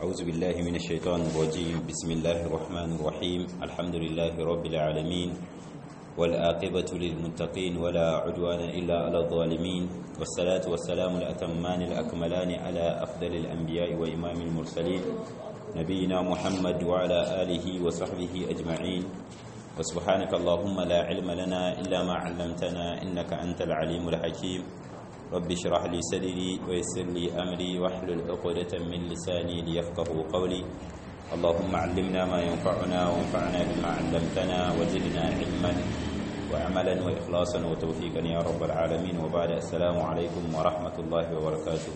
أعوذ بالله من الشيطان الرجيم بسم الله الرحمن الرحيم الحمد لله رب العالمين والآقبة للمتقين ولا عدوان إلا على الظالمين والصلاة والسلام الأتمان الأكملان على أفضل الأنبياء وإمام المرسلين نبينا محمد وعلى آله وصحبه أجمعين وسبحانك اللهم لا علم لنا إلا ما علمتنا إنك أنت العليم الحكيم رب اشرح لي صدري ويسر لي أمري واحلل عقدة من لساني ليفقه قولي اللهم علمنا ما ينفعنا وانفعنا بما علمتنا وزدنا علما وعملا وإخلاصا وتوفيقا يا رب العالمين وبعد السلام عليكم ورحمة الله وبركاته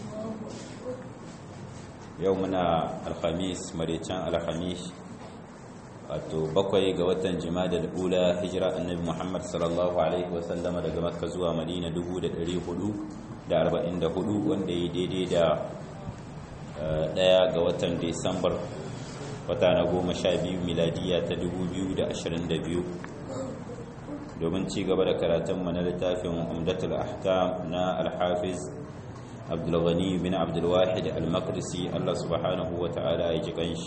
يومنا الخميس مريتان الخميس wato bakwai ga watan jimada ula hijira annabi muhammad sallallahu alaihi wasallama daga makka zuwa madina 444 wanda ya daidai da daya ga watan disambar wata na goma sha biyu miladiya ta 2022 domin ci gaba da karatunmu na littafin umdatul ahkam na alhafiz abdulghani bin abdulwahid al-maqdisi allah subhanahu wa ta'ala ya ji kanshi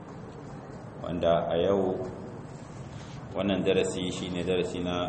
wanda a yau wannan darasi shine darasi na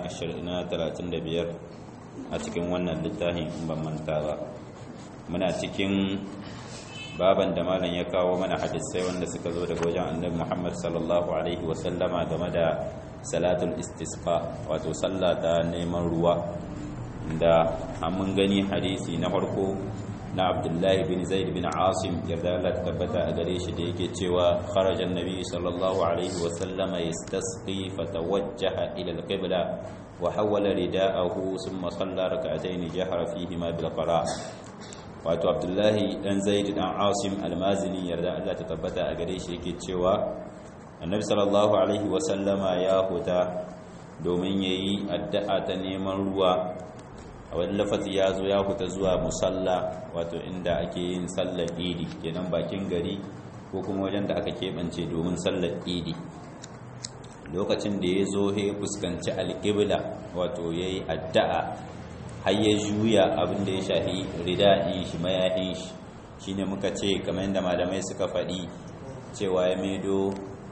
35 a cikin wannan littafin in ban manta ba muna cikin baban da malam ya kawo mana hadisai wanda suka zo daga wajen annabi Muhammad sallallahu alaihi wasallama game da salatul istisqa wato sallah ta neman ruwa da mun gani hadisi na farko na abdullahi bin zaid bin asim yarda Allah tabbata a gare shi da yake cewa kharajan nabi sallallahu alaihi wa sallama yastasqi fatawajjaha ila al-qibla wa hawala rida'ahu thumma salla rak'atayn jahara fihi ma bil qira wato abdullahi dan zaid dan asim al-mazini yarda Allah ta tabbata a gare shi yake cewa annabi sallallahu alaihi wa sallama ya huta domin yayi addu'a ta neman ruwa a wani lafazi ya zo ya fita zuwa musalla wato inda ake yin sallar idi kenan bakin gari ko kuma wajen da aka keɓance domin sallar idi lokacin da ya zo ya fuskanci alƙibla wato ya yi addu'a har ya juya abin da ya shahi rida'in shi mayahin shi shi ne muka ce kamar yadda malamai suka faɗi cewa ya maido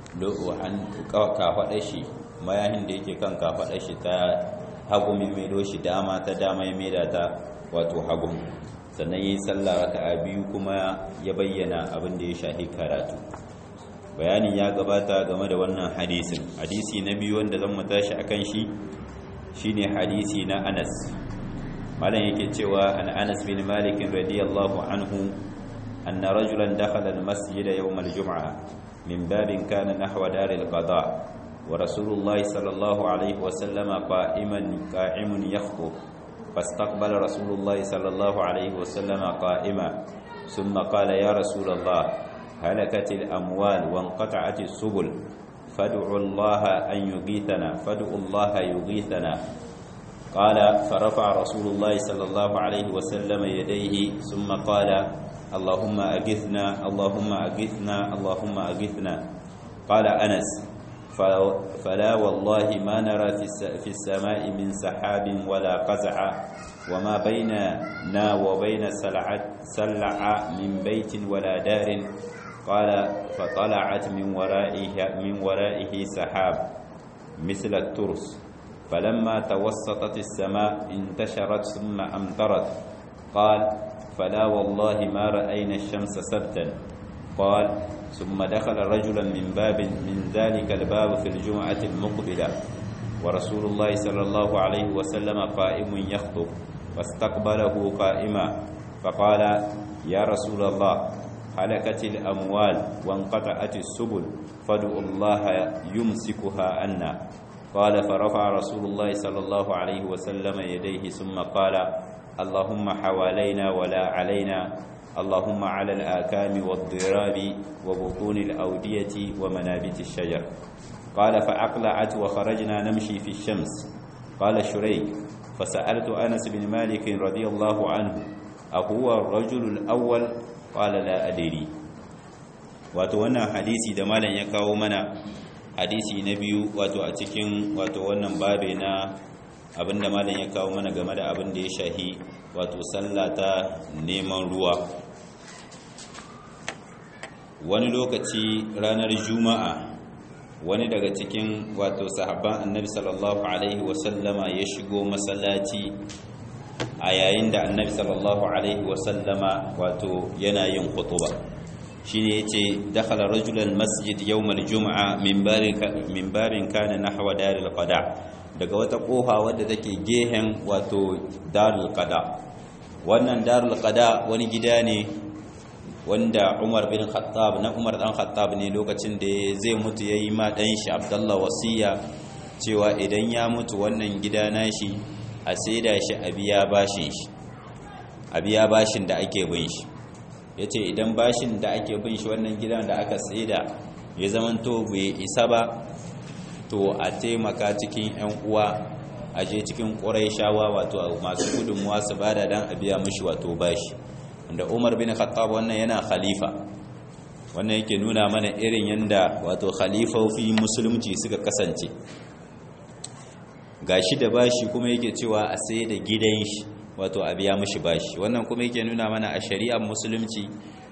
an kafaɗa shi mayahin da yake kan kafaɗa shi ta hagu mai maido shi dama ta dama ya maida ta wato hagu sannan yi sallah raka'a biyu kuma ya bayyana abin da ya shahi karatu bayani ya gabata game da wannan hadisin hadisi na biyu wanda zan mu tashi akan shi shine hadisi na Anas malam yake cewa an Anas bin Malik radiyallahu anhu anna rajulan dakhala al-masjid yawm al-jum'ah min babin kana nahwa dar al-qada' ورسول الله صلى الله عليه وسلم قائما قائم يخطب فاستقبل رسول الله صلى الله عليه وسلم قائما ثم قال يا رسول الله هلكت الأموال وانقطعت السبل فادعوا الله أن يغيثنا فادعوا الله يغيثنا قال فرفع رسول الله صلى الله عليه وسلم يديه ثم قال اللهم أغثنا اللهم أغثنا اللهم أغثنا قال أنس فلا والله ما نرى في السماء من سحاب ولا قزع وما بيننا وبين سلع من بيت ولا دار قال فطلعت من ورائه من ورائه سحاب مثل الترس فلما توسطت السماء انتشرت ثم أمطرت قال فلا والله ما رأينا الشمس سبتا قال ثم دخل رجلا من باب من ذلك الباب في الجمعة المقبلة ورسول الله صلى الله عليه وسلم قائم يخطب فاستقبله قائما فقال يا رسول الله هلكت الأموال وانقطعت السبل فادعوا الله يمسكها عنا قال فرفع رسول الله صلى الله عليه وسلم يديه ثم قال اللهم حوالينا ولا علينا اللهم على الآكام والضراب وبطون الأودية ومنابت الشجر قال فأقلعت وخرجنا نمشي في الشمس قال شريك فسألت أنس بن مالك رضي الله عنه أهو الرجل الأول قال لا أدري وتوانا حديثي دمالا يكاو منا حديثي نبي واتو أتكين واتو وانا بابنا abinda malam ya kawo mana game da abin da ya shahi wato sallah ta neman ruwa wani lokaci ranar juma'a wani daga cikin wato sahabban annabi sallallahu alaihi wasallama ya shigo masallaci a yayin da annabi sallallahu alaihi wasallama wato yana yin khutuba shine yace dakhala rajulan masjid yawm al-jum'a minbarin minbarin kana nahwa daril qada daga wata kofa wadda take gehen wato darul qada wannan darul qada wani gida ne wanda Umar bin Khattab na Umar dan Khattab ne lokacin da zai mutu yayi ma dan shi Abdullah wasiya cewa idan ya mutu wannan gida nashi a saida shi a biya bashin shi a biya bashin da ake bin shi yace idan bashin da ake bin shi wannan gidan da aka saida ya zamanto bai isa ba to a taimaka cikin yan uwa a je cikin shawa wato masu gudunmuwa su bada dan a biya mishi wato bashi da umar bin khattab wannan yana khalifa wannan yake nuna mana irin yanda wato khalifofi musulunci suka kasance gashi da bashi kuma yake cewa a sai da gidan shi wato a biya mishi bashi wannan kuma yake nuna mana a shari'ar musulunci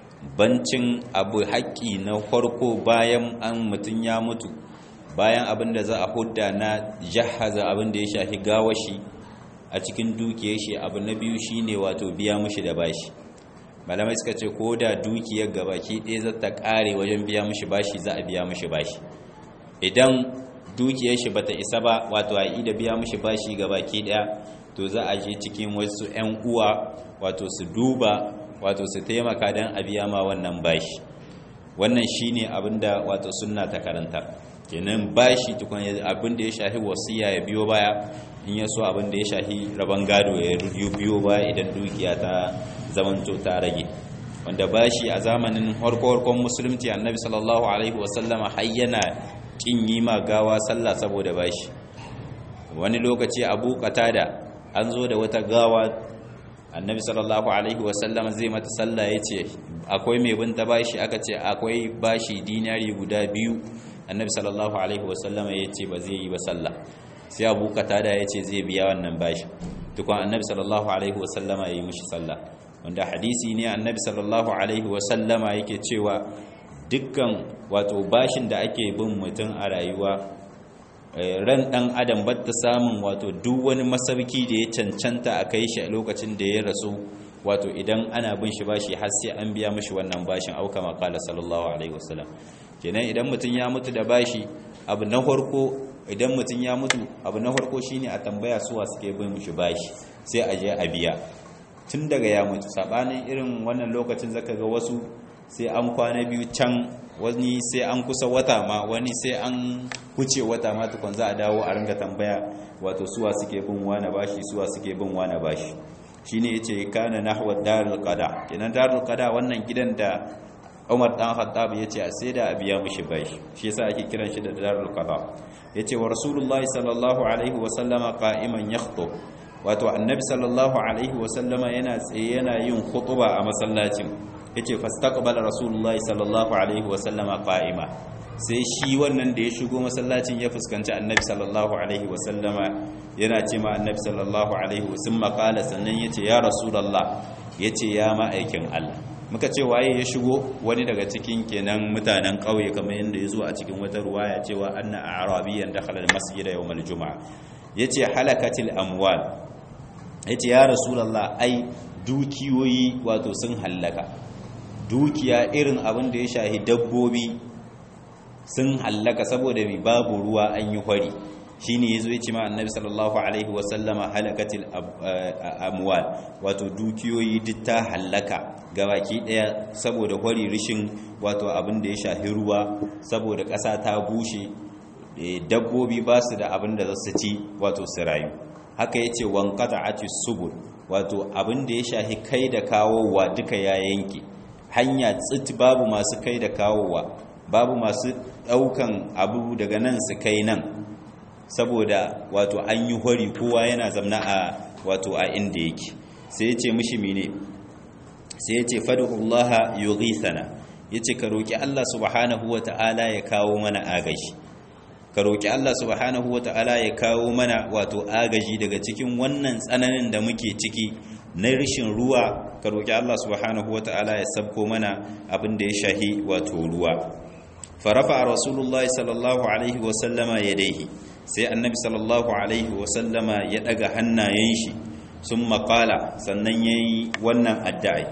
bancin abu haƙƙi na farko bayan an mutum ya mutu bayan abin da za a hudda na jahaza abin da ya shafi gawashi a cikin dukiyar shi abu na biyu shine wato biya mishi da bashi malamai suka ce ko da dukiyar gabaki ɗaya za ta ƙare wajen biya mishi bashi za a biya mishi bashi idan dukiyar shi bata isa ba wato a da biya mishi bashi gabaki ɗaya to za a je cikin wasu 'yan uwa wato su duba wato su taimaka don a biya ma wannan bashi wannan shine abinda wato sunna ta karanta kenan bashi tukun abinda ya shafi wasiya ya biyo baya in ya so abinda ya shafi rabon gado ya biyo baya idan dukiya ta zamanto ta rage wanda bashi a zamanin harko-harkon musulunci annabi sallallahu alaihi wasallama har yana kin yi ma gawa sallah saboda bashi wani lokaci abu da an zo da wata gawa annabi sallallahu alaihi wasallama zai mata sallah ya ce akwai mai binta bashi aka ce akwai bashi dinari guda biyu annabi sallallahu alaihi wasallama ya ce ba zai yi ba sallah sai abu da ya ce zai biya wannan bashi tukun annabi sallallahu alaihi wasallama ya yi mishi sallah wanda hadisi ne annabi sallallahu alaihi wasallama yake cewa dukkan wato bashin da ake bin mutum a rayuwa ran dan adam batta samun wato duk wani masauki da ya cancanta a kai shi a lokacin da ya rasu wato idan ana bin shi bashi har sai an biya mishi wannan bashin auka maqala sallallahu alaihi wasallam kenan idan mutum ya mutu da bashi abu na farko idan mutum ya mutu abu na farko shine a tambaya suwa suke bin mishi bashi sai a je a biya tun daga ya mutu sabanin irin wannan lokacin zaka ga wasu sai an kwana biyu can wani sai an kusa wata ma wani sai an kuce wata ma tukun za a dawo a ringa tambaya wato suwa suke bin wani bashi suwa suke bin wani bashi shine yace kana nahwa darul qada kenan darul qada wannan gidan da Umar dan Khattab yace a sai da a biya mishi bashi shi yasa ake kiran shi da darul qada yace wa rasulullahi sallallahu alaihi wa sallama qa'iman yakhutub wato annabi sallallahu alaihi wasallama yana tsaye yana yin khutuba a masallacin yace fastaqbala rasulullahi sallallahu alaihi wasallama qa'ima sai shi wannan da ya shigo masallacin ya fuskanci annabi sallallahu alaihi wasallama yana ce ma annabi sallallahu alaihi wasallam qala sannan yace ya rasulullah yace ya ma'aikin Allah muka ce waye ya shigo wani daga cikin kenan mutanen kauye kamar yanda ya zo a cikin wata ruwaya cewa anna a'rabiyan dakhala al-masjid yawm al-jum'a yace halakatil amwal ya ce ya rasulallah ai dukiyoyi wato sun hallaka dukiya irin abin da ya shahi dabbobi sun hallaka saboda mai babu ruwa an yi hwari shi ne ya zo ya ce ma annabi sallallahu alaihi wasallama halakatil amwal wato dukiyoyi duk ta hallaka gabaki daya saboda hwari rishin wato abin da ya shahi ruwa saboda ƙasa ta bushe dabbobi ba su da abin da za su ci wato su rayu haka ya ce wankata ati subul wato abin da ya shahi kai da kawowa duka ya yanke hanya tsit babu masu kai da kawowa babu masu daukan abu daga nan su kai nan saboda wato an yi hori kowa yana zamna a wato a inda yake sai ya ce mishi mine sai ya ce fadullaha yughithana yace ka roki Allah subhanahu wataala ya kawo mana agaji ka roƙi Allah subhanahu wa ta'ala ya kawo mana wato agaji daga cikin wannan tsananin da muke ciki na rishin ruwa ka roki Allah subhanahu wataala ya sabko mana abin da ya shahi wato ruwa farafa rasulullahi sallallahu alaihi wa sallama yadayhi sai annabi sallallahu alaihi wa sallama ya daga hannayen shi sun makala sannan yayi wannan addu'a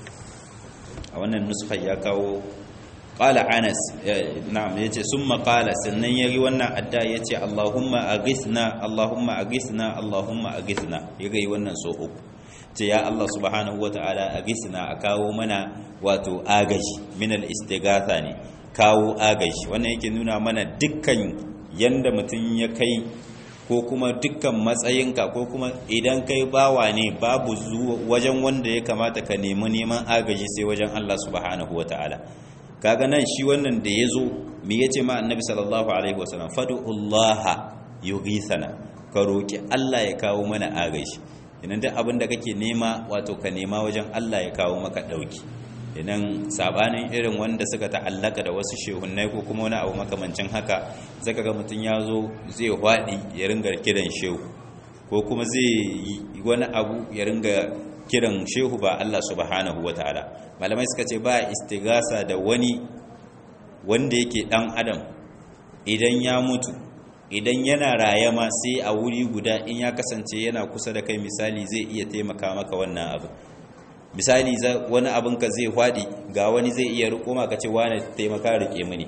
a wannan nuskha ya kawo qala anas na'am yace summa qala sannan yayi wannan adda yace allahumma aghithna allahumma aghithna allahumma aghithna yayi wannan so uku ce ya allah subhanahu wataala aghithna a kawo mana wato agaji min al istighatha ne kawo agaji wannan yake nuna mana dukkan yanda mutun ya kai ko kuma dukkan matsayinka ko kuma idan kai bawa ne babu wajen wanda ya kamata ka nemi neman agaji sai wajen Allah subhanahu wataala kaga nan shi wannan da yazo me yace ma annabi sallallahu alaihi wasallam fad'ullaha yughithana ka roki Allah ya kawo mana agaji idan duk abin da kake nema wato ka nema wajen Allah ya kawo maka dauki idan sabanin irin wanda suka ta'allaka da wasu shehunnai ko kuma wani abu makamancin haka zaka ga mutum ya zo zai hwaɗi ya ringa kiran shehu ko kuma zai yi wani abu ya ringa kiran shehu ba Allah subhanahu ta'ala malamai suka ce ba istigasa da wani wanda yake dan adam idan ya mutu idan yana raye ma sai a wuri guda in ya kasance yana kusa da kai misali zai iya taimaka maka wannan abu misali wani abin ka zai hwadi ga wani zai iya riko maka ce wani taimaka rike mini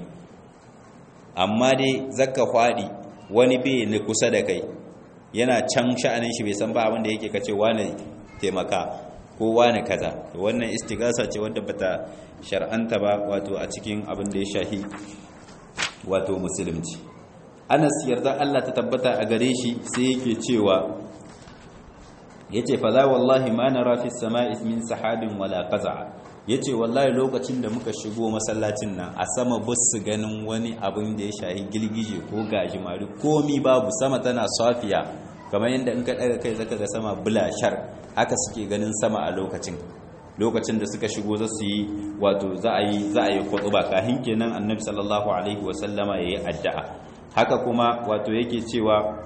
amma dai zaka hwadi wani bai ni kusa da kai yana can sha'anin shi bai san ba abin da yake kace wani taimaka ko wani kaza to wannan istigasa ce wadda bata shar'anta ba wato a cikin abin da ya shahi wato musulunci Anas yarda Allah ta tabbata a gare shi sai yake cewa yace fa za wallahi ma nara fi samai min sahabin wala qaza yace wallahi lokacin da muka shigo masallacin nan a sama bus ganin wani abin da ya shahi gilgije ko gajimari komi babu sama tana safiya kamar yadda in ka daga kai zaka ga sama bulashar haka suke ganin sama a lokacin lokacin da suka shigo za su yi wato za a yi za a yi khutba kahin kenan annabi sallallahu alaihi wasallama yayi addu'a haka kuma wato yake cewa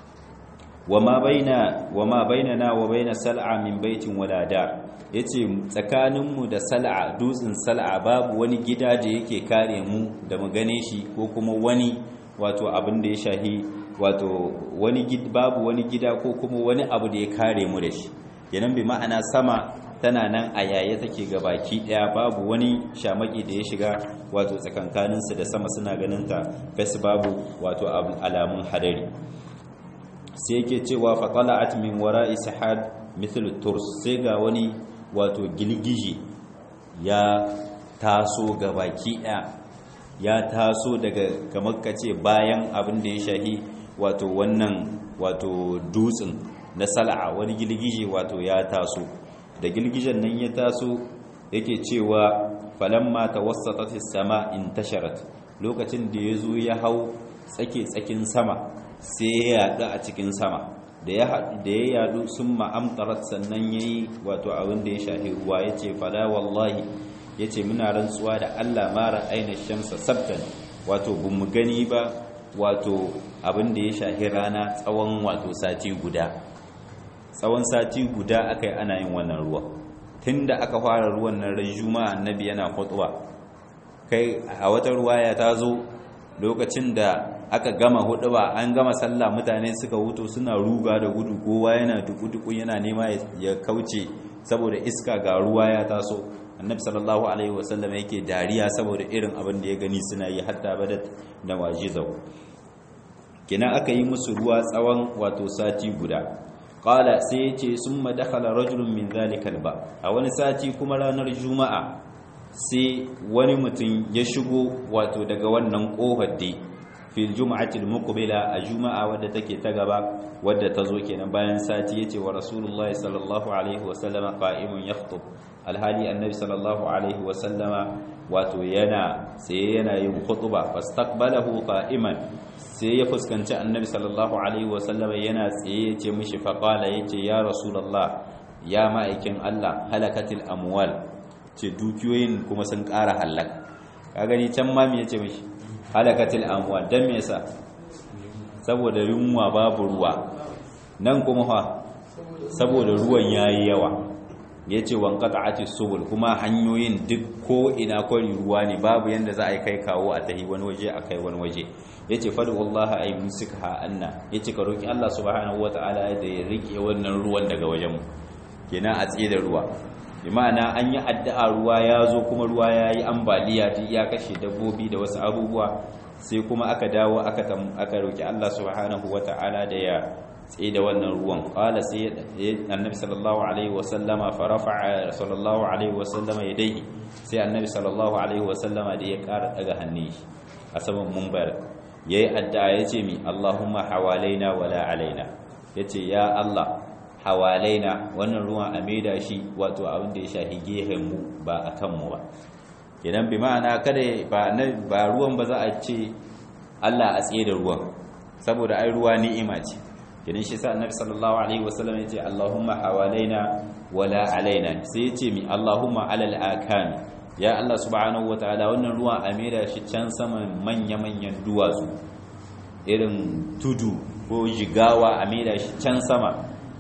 wama baina wama bainana wa baina sal'a min baitin wala dar yace tsakaninmu da sal'a dutsen sal'a babu wani gida da yake kare mu da mu gane shi ko kuma wani wato abin da ya shahi wato wani babu wani gida ko kuma wani abu da ya kare mu da shi yanan bi ma'ana sama tana nan a yaye take ga baki daya babu wani shamaki da ya shiga wato tsakankaninsu da sama suna ganin ta fes babu wato alamun hadari sai yake cewa faqala'at min wara'i sahab mithl turs sai ga wani wato gilgiji ya taso ga baki daya ya taso daga kamar kace bayan abin da ya shahi wato wannan wato dutsen na sal'a wani gilgije wato ya taso da gilgijen nan ya taso yake cewa falamma tawassatat as-sama intasharat lokacin da yazo ya hau tsake tsakin sama sai ya yadu a cikin sama da ya da ya yadu summa amtarat sannan yayi wato abin da ya shahi ruwa yace fala wallahi yace muna rantsuwa da Allah mara aina shamsa sabtan wato bamu gani ba wato abin da ya shahi rana tsawon wato sati guda tsawon sati guda aka yi ana yin wannan ruwa tun da aka fara ruwan nan ran juma'a annabi yana khutba kai a wata ruwaya ta zo lokacin da aka gama huɗuba an gama sallah mutane suka wuto suna ruga da gudu kowa yana duku-duku yana nema ya kauce saboda iska ga ruwa ya taso annabi sallallahu alaihi wasallam yake dariya saboda irin abin da ya gani suna yi hatta badat da wajizau kina aka yi musu ruwa tsawon wato sati guda qala sai yace summa dakhala rajulun min zalikal ba a wani sati kuma ranar juma'a sai wani mutum ya shigo wato daga wannan kofar dai fil jum'atil muqbila a juma'a wadda take ta gaba wadda ta zo kenan bayan sati yace wa rasulullahi sallallahu alaihi wa sallama qa'imun yakhutub alhali annabi sallallahu alaihi wa sallama wato yana sai yana yin khutba fastaqbalahu qa'iman sai ya fuskanci annabi sallallahu alaihi wa sallama yana tsaye yace mishi faqala yace ya rasulullah ya ma'aikin Allah halakatil amwal ce dukiyoyin kuma sun ƙara halaka ka gani can ma me yace mishi halakatil amwal dan me yasa saboda yunwa babu ruwa nan kuma fa saboda ruwan yayi yawa yace wanqata'ati subul kuma hanyoyin duk ko ina kwari ruwa ne babu yanda za a yi kai kawo a tahi wani waje a kai wani waje yace fadu wallahi ay musikha anna yace ka roki Allah subhanahu wataala da ya rike wannan ruwan daga wajen mu kenan a tsaye da ruwa bi ma'ana an yi addu'a ruwa ya zo kuma ruwa ya yi ambaliya duk ya kashe dabbobi da wasu abubuwa sai kuma aka dawo aka aka roki Allah subhanahu wataala da ya tsaye da wannan ruwan qala sai annabi sallallahu alaihi wasallama fa rafa'a sallallahu alaihi wasallama yadayhi sai annabi sallallahu alaihi wasallama da ya ƙara daga hannun shi a saman mumbar yayi addu'a yace mi Allahumma hawalaina wala alaina yace ya Allah hawalaina wannan ruwan a maida shi wato abin da ya shafi gehen mu ba a kan mu ba idan bi ma'ana kada ba ba ruwan ba za a ce Allah a tsaye da ruwan saboda ai ruwa ni'ima ce kidan shi sa annabi sallallahu alaihi wasallam ya ce Allahumma hawalaina wala alaina sai ya ce mi Allahumma alal akami ya Allah subhanahu wataala wannan ruwan a maida shi can saman manya-manyan duwatsu irin tudu ko jigawa a maida shi can sama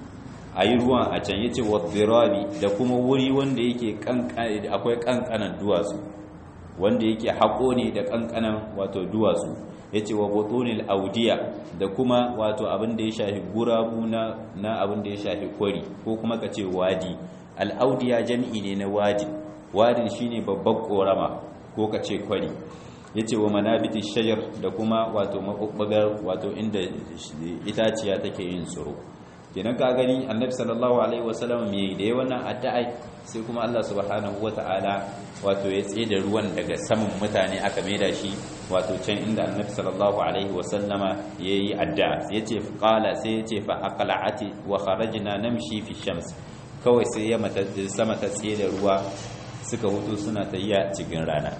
a yi ruwan a can yace wadirabi da kuma wuri wanda yake akwai kankanan duwatsu wanda yake haƙo ne da kankanan wato duwatsu yace wa butunil audiya da kuma wato abin da ya shafi gurabu na na abin da ya shafi kwari ko kuma kace wadi al audiya jami'i ne na wadi wadin shine babban korama ko kace kwari yace wa manabiti shajar da kuma wato mabubbugar wato inda itaciya take yin tsiro kenan ka gani annabi sallallahu alaihi wasallam me da yayin wannan addu'a sai kuma Allah subhanahu wataala wato ya tsaye da ruwan daga saman mutane aka maida shi wato can inda annabi sallallahu alaihi wasallama yayi addu'a yace qala sai yace fa aqla'ati wa kharajna namshi fi shams kawai sai ya mata sama ta tsaye da ruwa suka hutu suna tayya cikin rana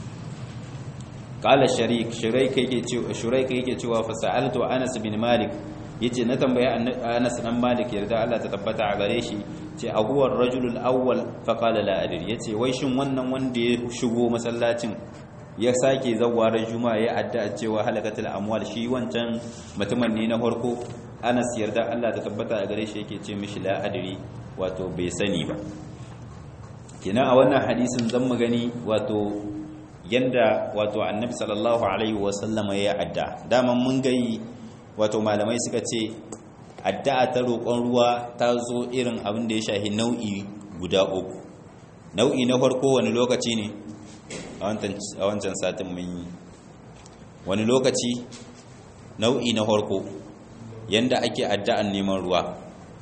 qala sharik shuraik yake cewa shuraik yake cewa fa sa'altu anas bin malik yace na tambaye Anas dan Malik yarda Allah ta tabbata a gare shi ce ahuwar rajulul awwal fa qala la adri yace wai shin wannan wanda ya shigo masallacin ya sake zawwarar juma'a ya adda cewa halakatul amwal shi wancan mutumin ne na farko Anas yarda Allah ta tabbata a gare shi yake ce mishi la adri wato bai sani ba kina a wannan hadisin zan mu gani wato yanda wato annabi sallallahu alaihi wasallama ya adda daman mun gai wato malamai suka ce addu'a ta roƙon ruwa ta zo irin abin da ya shahi nau'i guda uku nau'i na farko wani lokaci ne a wancan satin mun yi wani lokaci nau'i na farko yanda ake addu'an neman ruwa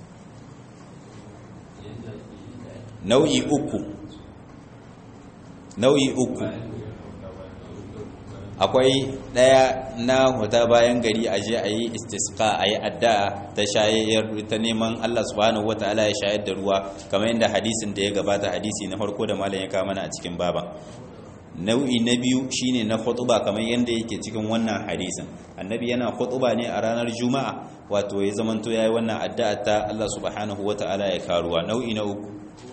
nau'i uku nau'i uku akwai ɗaya na huta bayan gari a je a yi istisqa a yi addu'a ta shayar ta neman Allah subhanahu wataala ya shayar da ruwa kamar yadda hadisin da ya gabata hadisi na farko da malam ya kawo mana a cikin baba nau'i na biyu shine na khutuba kamar yadda yake cikin wannan hadisin annabi yana khutuba ne a ranar juma'a wato ya zamanto yayi wannan addu'a ta Allah subhanahu wataala ya karuwa nau'i na uku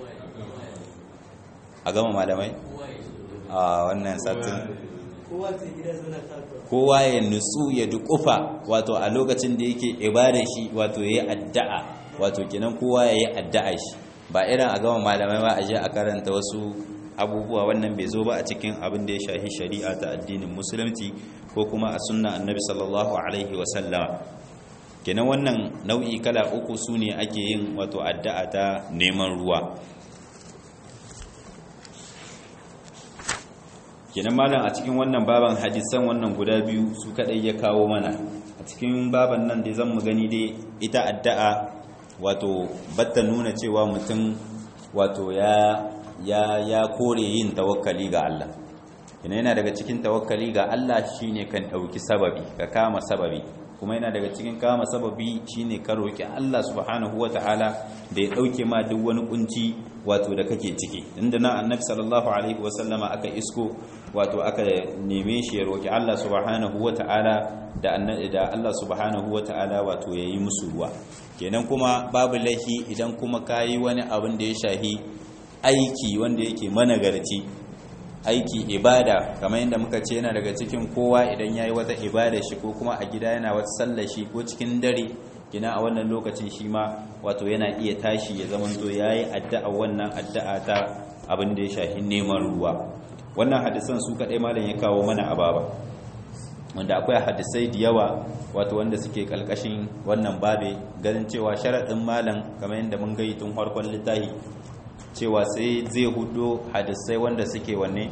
a gama malamai a wannan satin kowa ya nutsu ya dukufa wato a lokacin da yake ibada shi wato yayi addu'a wato kenan kowa yayi addu'a shi ba irin a gama malamai ba a je a karanta wasu abubuwa wannan bai zo ba a cikin abin da ya shahi shari'a ta addinin musulunci ko kuma a sunna annabi sallallahu alaihi wa sallama kenan wannan nau'i kala uku sune ake yin wato addu'a ta neman ruwa kenan malam a cikin wannan baban hadisan wannan guda biyu su kadai ya kawo mana a cikin baban nan dai zan mu gani dai ita addu'a wato batta nuna cewa mutum wato ya ya ya kore yin tawakkali ga Allah yana yana daga cikin tawakkali ga Allah shine kan dauki sababi ka kama sababi kuma yana daga cikin kama sababi shine ka roki Allah subhanahu wataala da ya dauke ma duk wani kunci wato da kake ciki inda na annabi sallallahu alaihi wasallama aka isko wato aka neme shi ya roki Allah subhanahu wataala da da Allah subhanahu wataala wato yayi musu ruwa kenan kuma babu laifi idan kuma kayi wani abin da ya shahi aiki wanda yake managarci aiki ibada kamar yadda muka ce yana daga cikin kowa idan yayi wata ibada shi ko kuma a gida yana wata sallar shi ko cikin dare kina a wannan lokacin shi ma wato yana iya tashi ya zamanto yayi addu'a wannan addu'a ta abin da ya shafi neman ruwa wannan hadisan su kadai malam ya kawo mana a baba wanda akwai hadisai da yawa wato wanda suke kalkashin wannan babe ganin cewa sharaɗin malam kamar yadda mun gai tun farkon littafi cewa sai zai hudo hadisai wanda suke wanne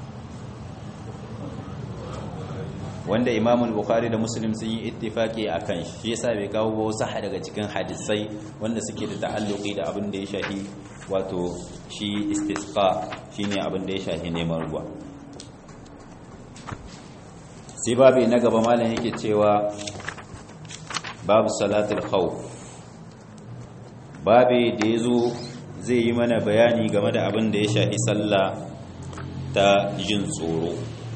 wanda imam bukhari da muslim sun yi ittifaki a kan shi yasa bai kawo ba wasu daga cikin hadisai wanda suke da ta'alluqi da abin da ya shafi wato shi istisqa shine abin da ya shafi neman ruwa sai babu na gaba malam yake cewa babu salatul khawf babu da yazo zai yi mana bayani game da abin da ya shafi sallah ta jin tsoro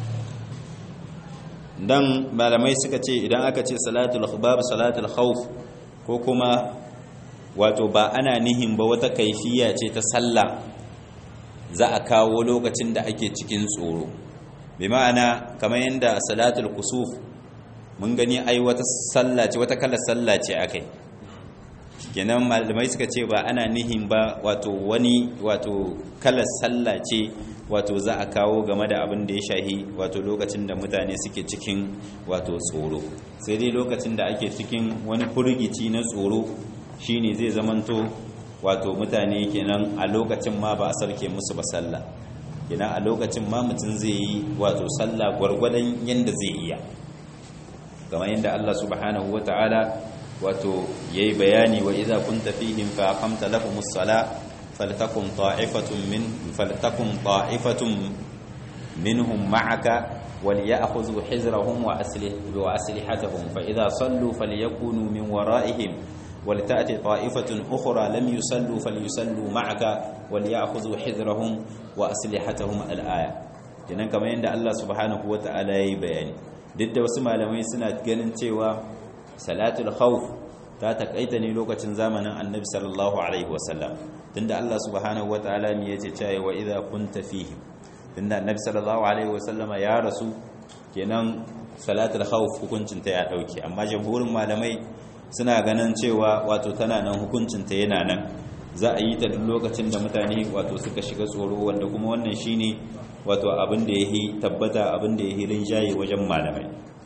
dan malamai suka ce idan aka ce salatul babu salatul khawf ko kuma wato ba ana nihin ba wata kaifiya ce ta sallah za a kawo lokacin da ake cikin tsoro bi ma'ana kamar yadda salatul kusuf mun gani ai wata sallah ce wata kalar sallah ce akai kenan malamai suka ce ba ana nihin ba wato wani wato kalar sallah ce wato za a kawo game da abin da ya shahi wato lokacin da mutane suke cikin wato tsoro sai dai lokacin da ake cikin wani furgici na tsoro shine zai zamanto wato mutane kenan a lokacin ma ba a sarke musu ba sallah kenan a lokacin ma mutum zai yi wato sallah gwargwadon yanda zai iya kamar yadda Allah subhanahu wata'ala wato yayi bayani wa idza kunta fihim fa aqamta lahumus sala faltakum ta'ifatun min faltakum ta'ifatun minhum ma'aka وليأخذوا حذرهم وأسلحتهم فإذا صلوا فليكونوا من ورائهم ولتأتي طائفة أخرى لم يصلوا فليصلوا معك وليأخذوا حذرهم وأسلحتهم الآية kenan kamar yadda Allah subhanahu wata'ala yayi bayani duk da wasu malamai suna ganin cewa salatul khawf ta takaita ne lokacin zamanin annabi sallallahu alaihi wasallam tunda Allah subhanahu wata'ala ne yace cewa wa idza kunta fihim tunda annabi sallallahu alaihi wasallam ya rasu kenan salatul khawf hukuncin ta ya dauke amma jamhurin malamai suna ganin cewa wato tana nan hukuncin ta yana nan za a yi ta duk lokacin da mutane wato suka shiga tsoro wanda kuma wannan shine wato abin da yahi tabbata abin da yahi rinjaye wajen malamai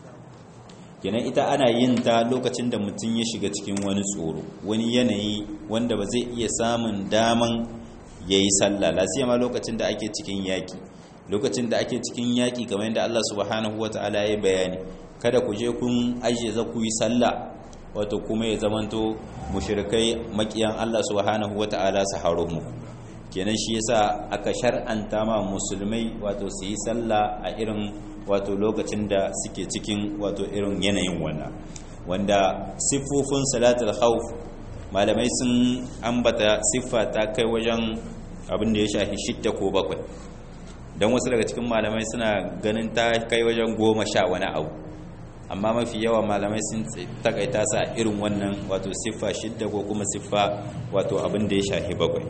kenan ita ana yin ta lokacin da mutum ya shiga cikin wani tsoro wani yanayi wanda ba zai iya samun daman yayi sallah lasiyama lokacin da ake cikin yaki lokacin da ake cikin yaki kamar yadda Allah subhanahu wataala ya bayani kada ku je kun ajiye za ku yi sallah wato kuma ya zamanto mushrikai makiyan Allah subhanahu wata'ala su haro mu kenan shi yasa aka shar'anta ma musulmai wato su yi sallah a irin wato lokacin da suke cikin wato irin yanayin wannan wanda siffofin salatul khawf malamai sun ambata siffa ta kai wajen abin da ya shafi shidda ko bakwai don wasu daga cikin malamai suna ganin ta kai wajen goma sha wani abu amma mafi yawa malamai sun takaita sa irin wannan wato siffa shidda ko kuma siffa wato abin da ya shafi bakwai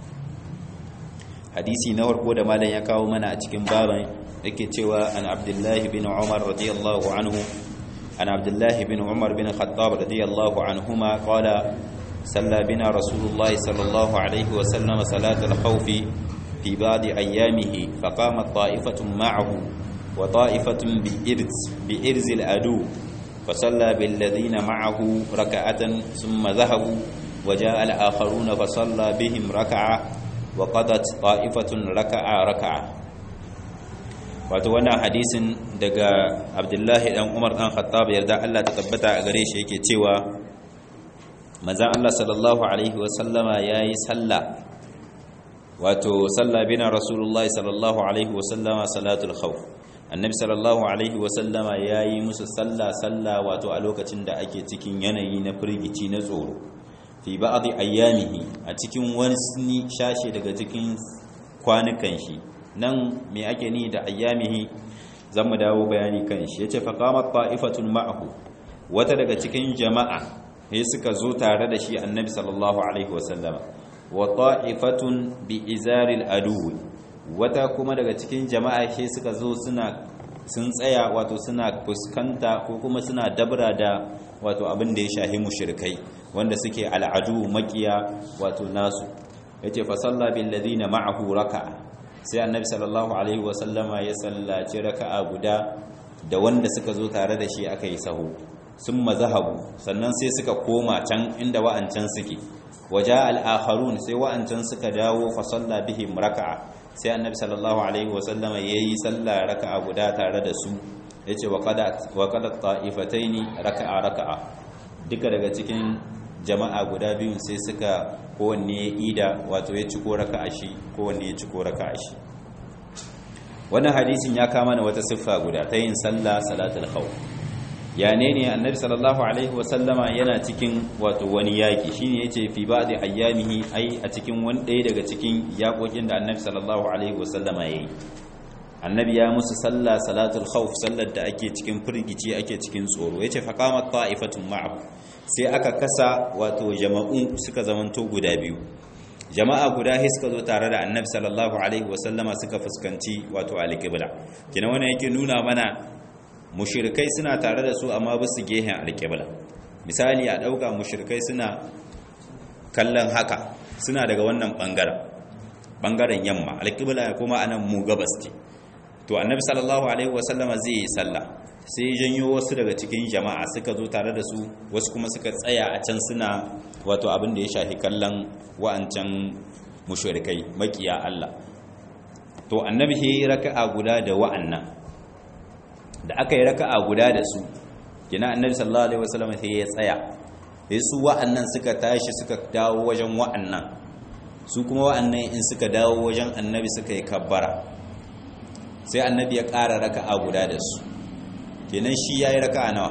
hadisi na farko da malam ya kawo mana a cikin baban yake cewa an abdullahi bin umar radiyallahu anhu an abdullahi bin umar bin khattab radiyallahu anhuma qala صلى بنا رسول الله صلى الله عليه وسلم صلاة الخوف في بعض أيامه فقامت طائفة معه وطائفة بإرز, بإرز الأدو فصلى بالذين معه ركعة ثم ذهبوا وجاء الآخرون فصلى بهم ركعة وقضت طائفة ركعة ركعة wato wannan hadisin daga abdullahi dan umar dan khattab yarda Allah ta tabbata a gare shi yake cewa manzon Allah sallallahu alaihi wa sallama yayi sallah wato salla bina rasulullahi sallallahu alaihi wa sallama salatul khawf annabi sallallahu alaihi wasallama ya yi musu sallah sallah wato a lokacin da ake cikin yanayi na firgici na tsoro fi ba'dhi ayyamihi a cikin wani shashe daga cikin kwanukan shi nan me ake ni da ayyamihi zamu dawo bayani kan shi yace fa qamat ta'ifatun ma'ahu wata daga cikin jama'a sai suka zo tare da shi annabi sallallahu alaihi wasallama wa ta'ifatun bi izaril adu wata kuma daga cikin jama'a shi suka zo suna sun tsaya wato suna fuskanta ko kuma suna dabra da wato abin da ya shahi mushrikai wanda suke al'adu makiya wato nasu yace fa salla bil ladina ma'ahu raka'a sai annabi sallallahu alaihi wa sallama ya sallaci raka'a guda da wanda suka zo tare da shi aka yi sahu sun mazahabu sannan sai suka koma can inda wa'ancan suke waja al-akharun sai wa'ancan suka dawo fa salla bihim raka'a sai annabi sallallahu alaihi wa sallama yayi sallah raka'a guda tare da su yace wa qada wa qada ta'ifataini raka'a raka'a duka daga cikin jama'a guda biyun sai suka kowanne ya ida wato ya ciko raka'a shi kowanne ya ciko raka'a shi wannan hadisin ya kama na wata siffa guda ta yin sallah salatul khawf ya ne ne annabi sallallahu alaihi wasallama yana cikin wato wani yaki shine yace fi ba'di ayyamihi ai a cikin wani ɗaya daga cikin yakokin da annabi sallallahu alaihi wasallama yayi annabi ya musu sallah salatul khawf sallar da ake cikin firgici ake cikin tsoro yace fa qamat ta'ifatun ma'ahu sai aka kasa wato jama'u suka zamanto guda biyu jama'a guda sai suka zo tare da annabi sallallahu alaihi wasallama suka fuskanci wato alqibla kina wannan yake nuna mana mushrikai suna tare da su amma ba su gehen alqibla misali a dauka mushrikai suna kallon haka suna daga wannan bangaren bangaren yamma alqibla kuma anan mu gabas ce to annabi sallallahu alaihi wasallama zai yi sallah sai janyo wasu daga cikin jama'a suka zo tare da su wasu kuma suka tsaya a can suna wato abin da ya shafi kallon wa'ancan mushrikai makiya Allah to annabi ya yi raka'a guda da wa'annan da aka yi raka'a guda da su kina annabi sallallahu alaihi wasallam sai ya tsaya sai su wa'annan suka tashi suka dawo wajen wa'annan su kuma wa'annan in suka dawo wajen annabi suka yi kabbara sai annabi ya ƙara raka'a guda da su kenan shi ya yi raka'a nawa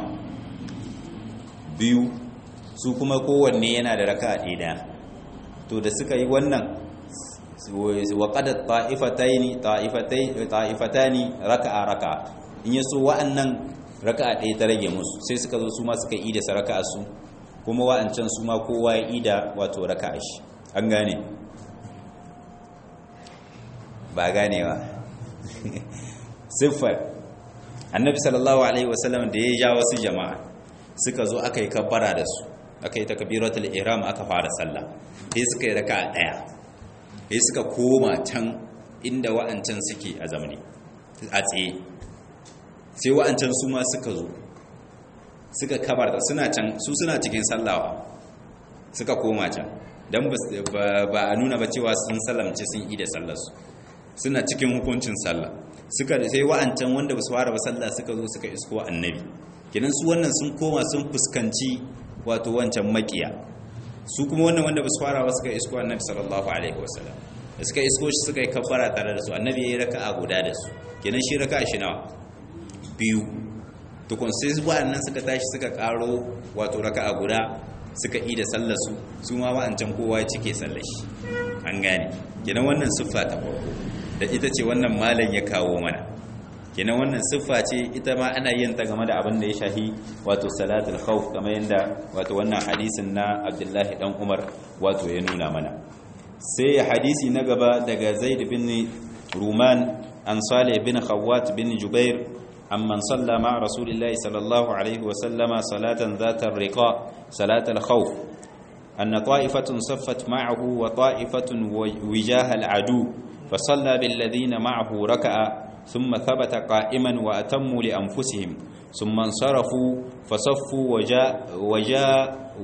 biyu su kuma kowanne yana da raka'a ɗaya to da suka yi wannan waƙadar ta'ifataini ta'ifatani raka'a raka'a in yi so wa'annan raka'a ɗaya ta rage musu sai suka zo su ma suka ida sa raka'a su kuma wa'ancan su ma kowa ya ida wato raka'a shi an gane ba ganewa siffar annabi sallallahu alaihi wasallam da ya ja wasu jama'a suka zo aka yi kabbara da su aka yi takbiratul ihram aka fara sallah sai suka yi raka'a daya sai suka koma can inda wa'ancan suke a zamani a tsaye sai wa'ancan su ma suka zo suka kabarta suna can su suna cikin sallawa suka koma can dan ba a nuna ba cewa sun sallamce sun yi da sallarsu suna cikin hukuncin sallah suka sai wa'ancan wanda ba su fara ba sallah suka zo suka isko annabi kenan su wannan sun koma sun fuskanci wato wancan makiya su kuma wannan wanda ba su fara ba suka isko annabi sallallahu alaihi wasallam da suka isko shi suka yi kabbara tare da su annabi ya yi raka'a guda da su kenan shi raka'a shi nawa biyu tukun sai wa'annan suka tashi suka karo wato raka'a guda suka yi da sallar su su ma wa'ancan kowa ya cike sallar shi an gane kenan wannan siffa ta farko da ita ce wannan malam ya kawo mana kenan wannan siffa ce ita ma ana yin ta game da abin da ya shahi wato salatul khawf kamar yadda wato wannan hadisin na Abdullahi dan Umar wato ya nuna mana sai hadisi na gaba daga Zaid bin Ruman an Salih bin Khawwat bin Jubair amman salla ma Rasulillahi sallallahu alaihi wa sallama salatan zatar riqa salatul khawf أن طائفة صفت معه وطائفة وجاه العدو فصلى بالذين معه ركعة ثم ثبت قائما وأتموا لأنفسهم ثم انصرفوا فصفوا وجاء وجاء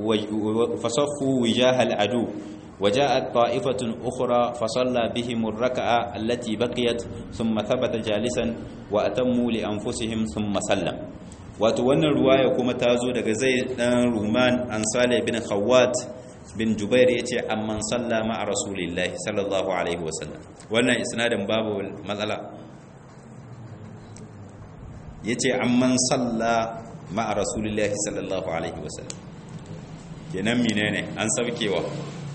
فصفوا وجاه العدو وجاءت طائفة أخرى فصلى بهم الركعة التي بقيت ثم ثبت جالسا وأتموا لأنفسهم ثم سلم wato wannan ruwaya kuma ta zo daga zai dan ruman an sale bin khawat bin jubair ya ce amman salla ma'a rasulillahi sallallahu alaihi wasallam wannan isnadin babu matsala ya ce amman salla ma'a rasulillahi sallallahu alaihi wasallam kenan mine ne an saukewa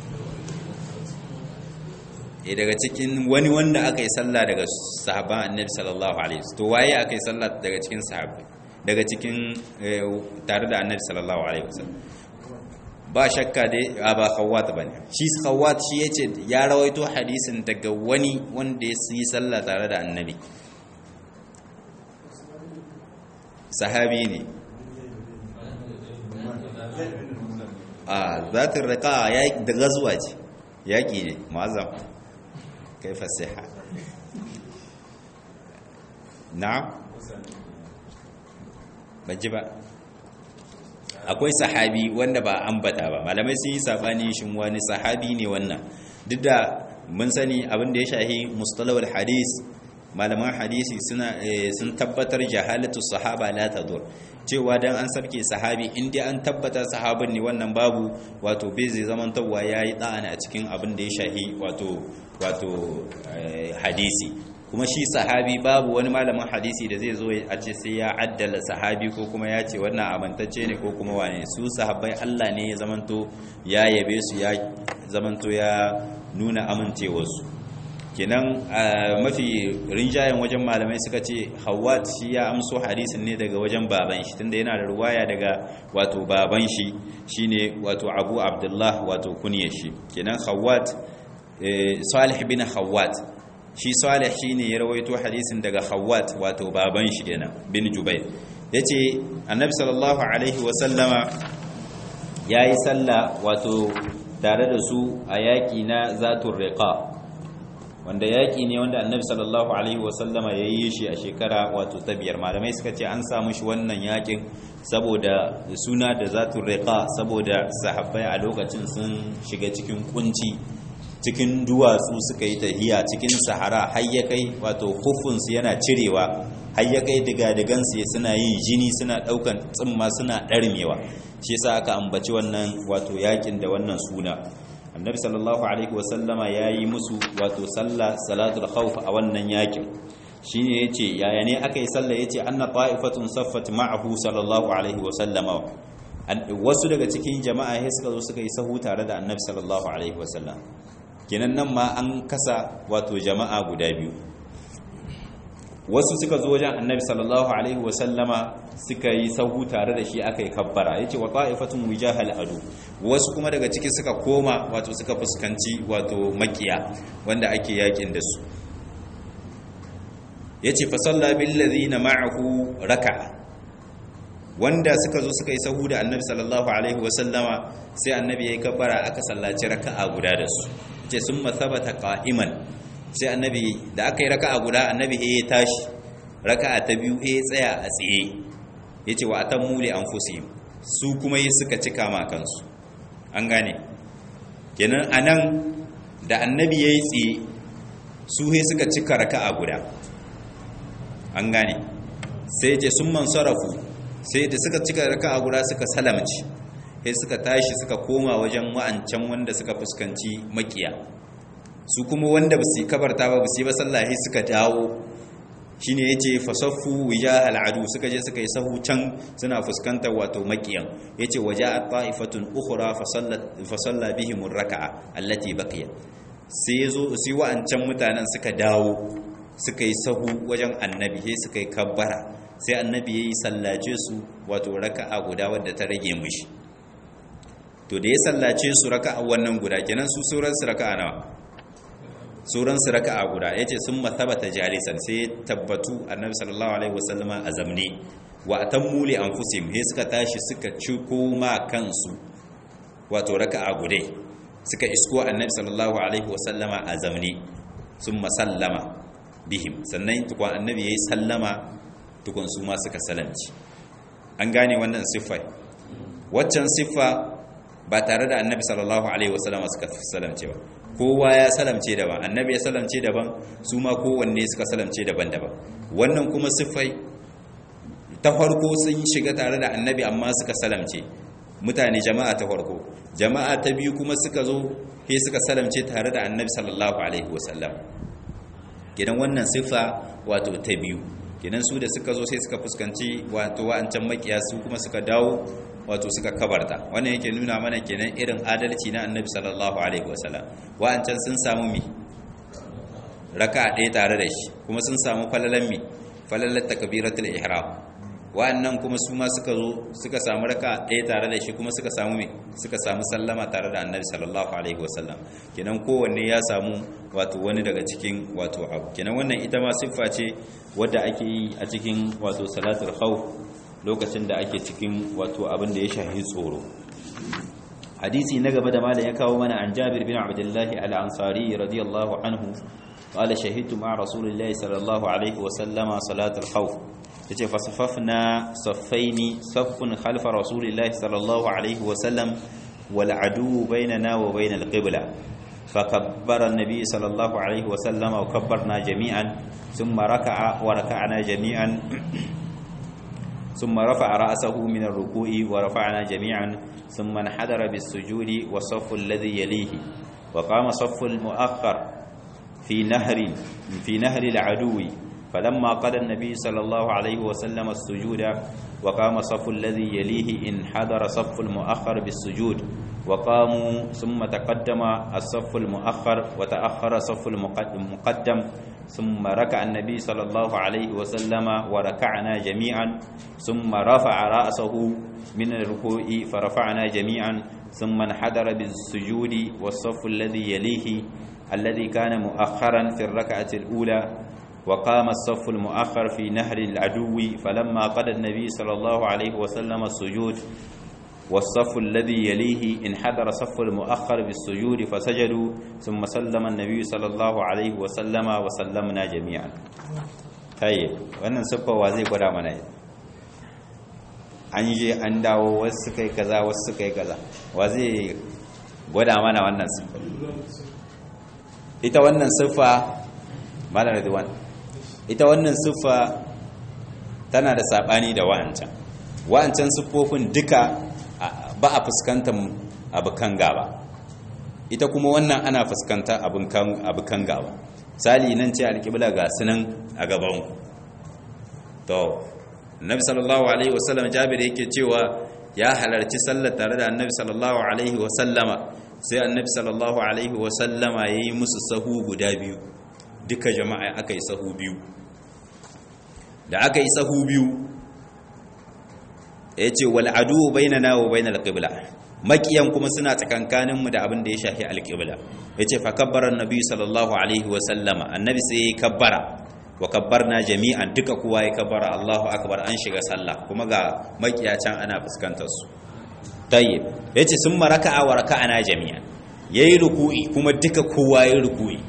e daga cikin wani wanda aka yi salla daga sahaban annabi sallallahu alaihi wasallam to waye aka yi salla daga cikin sahabbai daga cikin tare da annabi sallallahu alaihi wasallam ba shakka dai ba khawwat bane shi khawwat shi yace ya rawaito hadisin daga wani wanda ya yi sallah tare da annabi sahabi ne a zatin rika ya da gazuwa ce yaƙi ne ma'azam kai fasiha na baji ba akwai sahabi wanda ba ambata ba malamai sun yi sabani shin wani sahabi ne wannan duk da mun sani abin da ya shahi mustalawar hadis malaman hadisi suna sun tabbatar jahalatu sahaba la tadur cewa dan an sarke sahabi inda an tabbata sahabin ne wannan babu wato bai zai zaman tawwa yayi da'ana a cikin abin da ya shahi wato wato hadisi kuma shi sahabi babu wani malamin hadisi da zai zo a ce sai ya addala sahabi ko kuma ya ce wannan amintacce ne ko kuma wane su sahabbai Allah ne ya zamanto ya yabe su ya zamanto ya nuna amincewarsu kenan mafi rinjayen wajen malamai suka ce hawat shi ya amso hadisin ne daga wajen baban shi tunda yana da ruwaya daga wato baban shi shine wato abu abdullah wato kunyar shi kenan hawat salih bin hawat shi salih shine ya rawaito hadisin daga hawat wato baban shi kenan bin jubair yace annabi sallallahu alaihi wasallama yayi sallah wato tare da su a yaki na zatur riqa wanda yaƙi ne wanda annabi sallallahu alaihi wasallama ya yi shi a shekara wato ta biyar malamai suka ce an samu shi wannan yaƙin saboda suna da zatun riƙa saboda sahabbai a lokacin sun shiga cikin kunci cikin duwatsu suka yi tahiya cikin sahara har ya kai wato hufunsu yana cirewa har ya kai digadigansu suna yin jini suna ɗaukan tsimma suna ɗarmewa shi yasa aka ambaci wannan wato yaƙin da wannan suna annabi sallallahu alaihi wasallama ya yi musu wato sallah salatul khawf a wannan yakin shine yace yaya ne aka yi sallah yace anna ta'ifatun saffat ma'ahu sallallahu alaihi wasallama wasu daga cikin jama'a sai suka zo suka yi sahu tare da annabi sallallahu alaihi wasallam kenan nan ma an kasa wato jama'a guda biyu wasu suka zo wajen annabi sallallahu alaihi wasallama suka yi sahu tare da shi aka yi kabbara ya ce wa ta'ifatun wijahal adu wasu kuma daga ciki suka koma wato suka fuskanci wato makiya wanda ake yakin da su ya ce fasalla billazina ma'ahu raka'a wanda suka zo suka yi sahu da annabi sallallahu alaihi wasallama sai annabi ya yi kabbara aka sallaci raka'a guda da su ce sun masabata qa'iman sai annabi da aka yi raka'a guda annabi ya tashi raka'a ta biyu ya tsaya a tsaye yace wa atammu li anfusihim su kuma yi suka cika ma kansu an gane kenan anan da annabi yayi tsaye su he suka cika raka'a guda an gane sai yace sun man sarafu sai da suka cika raka'a guda suka salamci sai suka tashi suka koma wajen wa'ancan wanda suka fuskanci makiya su kuma wanda ba su kabarta ba ba su yi ba sallahi suka dawo shi ne ya ce fasaffu wija al'adu suka je suka yi sahu can suna fuskantar wato makiyan ya ce waje a ta'ifatun ukura fasalla bihimun raka'a allati baqiya sai ya zo su wa'ancan mutanen suka dawo suka yi sahu wajen annabi sai suka yi kabbara sai annabi ya yi sallace su wato raka'a guda wadda ta rage mushi to da ya sallace su raka'a wannan guda kenan su sauran su raka'a nawa sauran su raka'a guda yace sun mathabata jalisan sai tabbatu annabi sallallahu alaihi wasallama a zamne wa atammu li anfusihim he suka tashi suka ci koma kansu wato raka'a gudai suka isko annabi sallallahu alaihi wasallama a zamne sun masallama bihim sannan tukun annabi yayi sallama tukun su ma suka salamci an gane wannan siffa waccan siffa ba tare da annabi sallallahu alaihi wasallama suka salamce ba kowa ya salamce daban annabi ya salamce daban su ma kowanne suka salamce daban-daban wannan kuma siffai ta farko sun shiga tare da annabi amma suka salamce mutane jama'a ta farko jama'a ta biyu kuma suka zo he suka salamce tare da annabi sallallahu alaihi wasallam gidan wannan siffa wato ta biyu gidan su da suka zo sai suka fuskanci wato wa'ancan makiya su kuma suka dawo wato suka kabarta wannan yake nuna mana kenan irin adalci na annabi sallallahu alaihi wasallam wa'ancan sun samu mi raka ɗaya tare da shi kuma sun samu falalan mi falalan takbiratul ihram wa'annan kuma su ma suka zo suka samu raka ɗaya tare da shi kuma suka samu mi suka samu sallama tare da annabi sallallahu alaihi wasallam kenan kowanne ya samu wato wani daga cikin wato abu kenan wannan ita ma siffa ce wadda ake yi a cikin wato salatul khawf lokacin da ake cikin wato abin da ya shahi tsoro hadisi na gaba da malam ya kawo mana an Jabir bin Abdullah al-Ansari radiyallahu anhu qala shahidtu ma'a rasulillahi sallallahu alaihi wa sallama salat al-khawf yace fa safafna saffaini saffun khalfa rasulillahi sallallahu alaihi wa sallam wal adu bainana wa bainal qibla فكبر النبي صلى الله عليه وسلم وكبرنا جميعا ثم ركع وركعنا جميعا ثم رفع رأسه من الركوع ورفعنا جميعا ثم انحدر بالسجود والصف الذي يليه وقام صف المؤخر في نهر في نهر العدو فلما قضى النبي صلى الله عليه وسلم السجود وقام صف الذي يليه انحدر صف المؤخر بالسجود وقاموا ثم تقدم الصف المؤخر وتأخر صف المقدم ثم ركع النبي صلى الله عليه وسلم وركعنا جميعا ثم رفع رأسه من الركوع فرفعنا جميعا ثم انحدر بالسجود والصف الذي يليه الذي كان مؤخرا في الركعة الأولى وقام الصف المؤخر في نهر العدو فلما قضى النبي صلى الله عليه وسلم السجود والصف الذي يليه انحدر صف المؤخر بالسجود فسجدوا ثم سلم النبي صلى الله عليه وسلم وسلمنا جميعا طيب wannan siffa wa zai gwada mana an je an dawo wasu kai kaza wasu kai kaza wa zai gwada mana wannan siffa ita wannan siffa malar ridwan ita wannan siffa tana da sabani da wa'ancan wa'ancan siffofin duka ba a fuskantar abukan gaba ita kuma wannan ana fuskanta abukan gaba sali nan ce alƙibla ga sunan a gaban to nabi sallallahu alaihi wasallam jabir yake cewa ya halarci sallar tare da annabi sallallahu alaihi wasallama sai annabi sallallahu alaihi wasallama ya yi musu sahu guda biyu duka jama'a aka yi sahu biyu da aka yi sahu biyu ya ce wal'adu bainana wa bainal qibla makiyan kuma suna tsakankanin mu da abin da ya shafi alqibla yace fa kabbara annabi sallallahu alaihi wa sallama annabi sai ya kabbara wa kabbarna jami'an duka kowa ya kabbara Allahu akbar an shiga sallah kuma ga makiya can ana fuskantar su tayyib yace summa raka'a wa raka'ana jami'an yayi ruku'i kuma duka kowa yayi ruku'i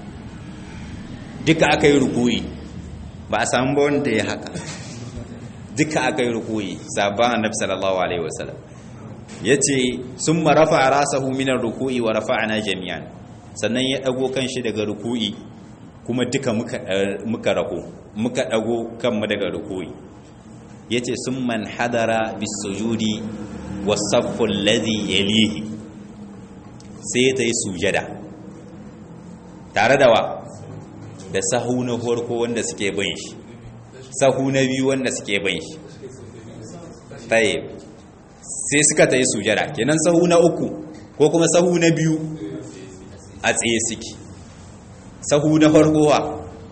duka aka yi ruku'i ba a samu ba wanda ya haka duka aka yi rukuyi sabon annabi sallallahu alaihi wasallam ya ce sun marafa a rasahu minar rukuyi wa rafa'ana jami'an sannan ya ɗago kan shi daga rukuyi kuma duka muka rako muka ɗago kanmu daga rukuyi ya ce sun man hadara bisujudi wasaffun ladhi yalihi sai ta yi sujada tare da wa da sahu na farko wanda suke bin shi sahu na biyu wanda suke bin shi taye sai suka ta yi sujada kenan sahu na uku ko kuma sahu na biyu a tsaye suke sahu na farkowa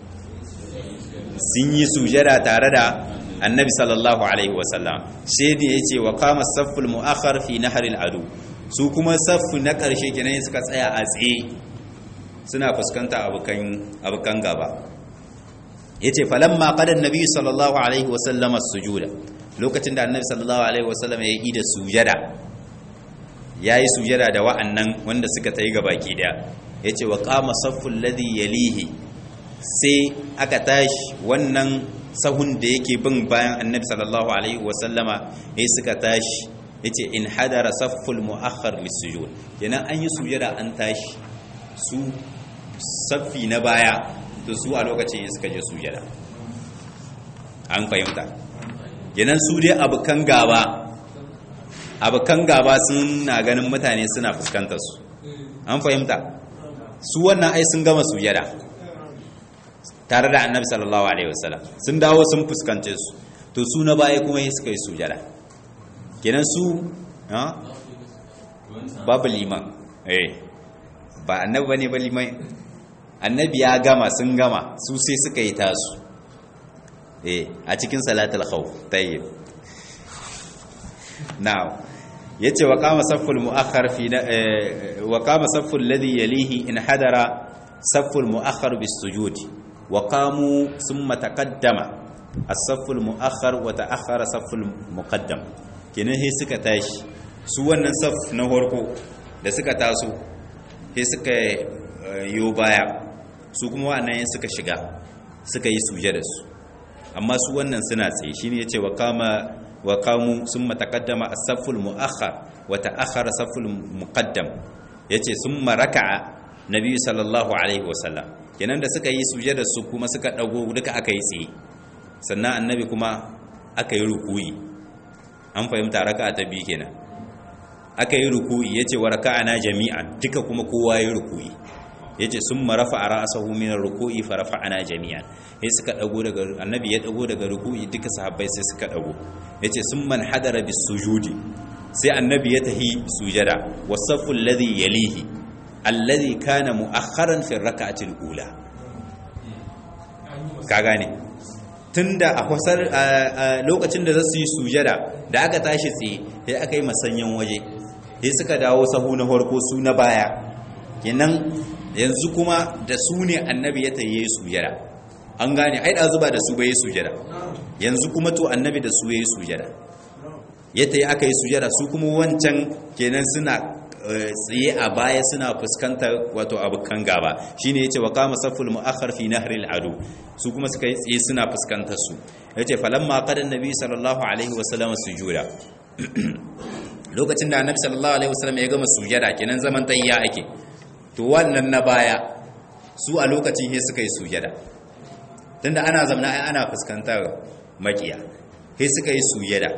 sun yi sujada tare da annabi sallallahu alaihi wasallam sai da ya ce wa kama safful mu'akhar fi naharil adu su kuma saffu na ƙarshe kenan suka tsaya a tsaye suna fuskanta abokan gaba ya ce falamma ƙadan nabi sallallahu alaihi wasallama sujuda lokacin da annabi sallallahu alaihi wasallama ya yi da sujada ya yi sujada da wa'annan wanda suka ta yi gabaki daya ya ce wa kama saffun ladhi yalihi sai aka tashi wannan sahun da yake bin bayan annabi sallallahu alaihi wasallama ya suka tashi ya ce in hadara safful mu'akhar lissujud kenan an yi sujada an tashi su saffi na baya to su a lokacin yin suka je sujada an fahimta kenan su dai abukan gaba abukan gaba suna ganin mutane suna fuskantar su an fahimta su wannan ai sun gama sujada tare da annabi sallallahu alaihi wasallam sun dawo sun fuskance su to su na baya kuma yi suka yi sujada kenan su babu liman eh ba annabi bane ba liman annabi ya gama sun gama su sai suka yi tasu eh a cikin salatul khawf tayyib now yace wa qama safful muakhkhar fi wa qama safful ladhi yalihi in hadara safful muakhkhar bis sujudi wa qamu thumma taqaddama as-safful muakhkhar wa ta'akhkhara safful muqaddam kenan sai suka tashi su wannan saf na farko da suka taso sai suka yo baya su kuma wannan suka shiga suka yi sujada su amma su wannan suna tsaye shine yace wa kama wa kamu summa taqaddama as-safful mu'akhkhar wa ta'akhkhara safful muqaddam yace summa raka'a nabi sallallahu alaihi wasallam kenan da suka yi sujada su kuma suka dago duka aka yi tsaye sannan annabi kuma aka yi rukuyi an fahimta raka'a ta biyu kenan aka yi rukuyi yace wa raka'ana jami'an duka kuma kowa yi rukuyi yace summa rafa'a ra'sahu min ar-ruku'i fa rafa'ana jami'an sai suka dago daga annabi ya dago daga ruku'i duka sahabbai sai suka dago yace summa hadara bis sujudi sai annabi ya tahi sujada wasaffu alladhi yalihi alladhi kana mu'akhkharan fi ar-rak'ati al-ula ka gane tunda a kwasar lokacin da zasu yi sujada da aka tashi tsaye sai aka yi masanyan waje sai suka dawo sahu na farko su na baya kenan yanzu kuma da su ne annabi ya tayi sujada an gane ai da zuba da su bai sujada yanzu kuma to annabi da su yayi sujada ya tayi aka yi sujada su kuma wancan kenan suna tsaye a baya suna fuskantar wato abukan gaba shine yace wa qama saful muakhkhar fi nahril adu su kuma suka yi tsaye suna fuskantar su yace falamma qada annabi sallallahu alaihi wasallam sujuda lokacin da annabi sallallahu alaihi wasallam ya gama sujada kenan zaman tayya ake to wannan na baya su a lokacin he suka yi sujada tunda ana zamna ai ana fuskantar makiya he suka yi sujada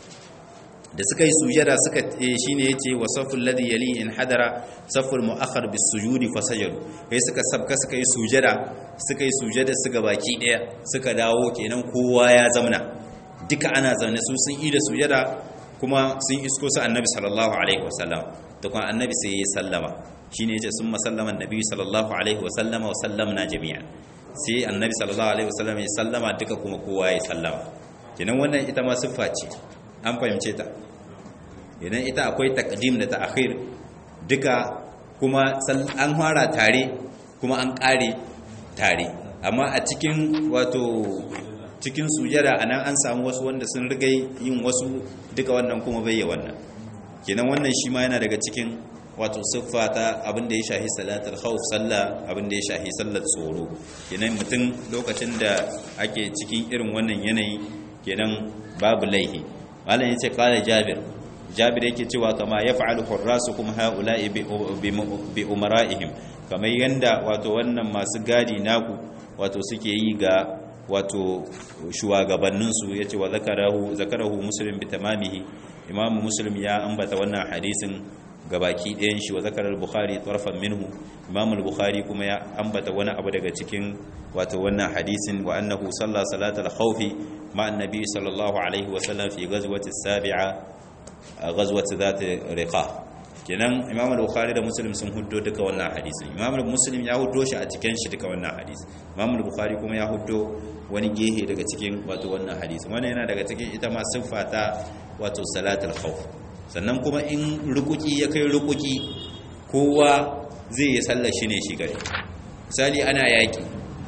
da suka yi sujada suka shine yace wasaful ladhi yali in hadara saful muakhar bis sujudi fasajadu he suka sabka suka yi sujada suka yi sujada suka baki daya suka dawo kenan kowa ya zamna duka ana zaune su sun yi da sujada kuma sun isko su annabi sallallahu alaihi wasallam da kuma annabi sai ya sallama shine yace summa sallama annabi sallallahu alaihi wasallama wa sallamna jami'an sai annabi sallallahu alaihi wasallam ya sallama duka kuma kowa ya sallama kenan wannan ita ma siffa ce an fahimce ta idan ita akwai taqdim da ta'khir duka kuma an fara tare kuma an kare tare amma a cikin wato cikin sujada anan an samu wasu wanda sun riga yin wasu duka wannan kuma bai wannan kenan wannan shi ma yana daga cikin wato siffa ta abin da ya shahi salatul khawf sallah abin da ya shahi sallar tsoro kenan mutum lokacin da ake cikin irin wannan yanayi kenan babu laihi malam yace qala jabir jabir yake cewa kama yaf'alu hurrasukum haula'i bi umara'ihim kamar yanda wato wannan masu gadi naku wato suke yi ga wato shugabanninsu ya ce wa zakarahu zakarahu muslim bi tamamihi imamu muslim ya ambata wannan hadisin gabaki ɗayan shi wa zakarar bukhari tarfan minhu imamu bukhari kuma ya ambata wani abu daga cikin wato wannan hadisin wa annahu salla salatal khawfi ma annabi sallallahu alaihi wa sallam fi ghazwati sabi'a ghazwati zati riqa kenan imam al-bukhari da muslim sun huddo duka wannan hadisin imam muslim ya huddo shi a cikin shi duka wannan hadisi imam al-bukhari kuma ya huddo wani gehe daga cikin wato wannan hadisi wannan yana daga cikin ita ma siffa ta wato salatul khawf sannan kuma in rukuki ya kai rukuki kowa zai yi sallar shi ne shi gare misali ana yaki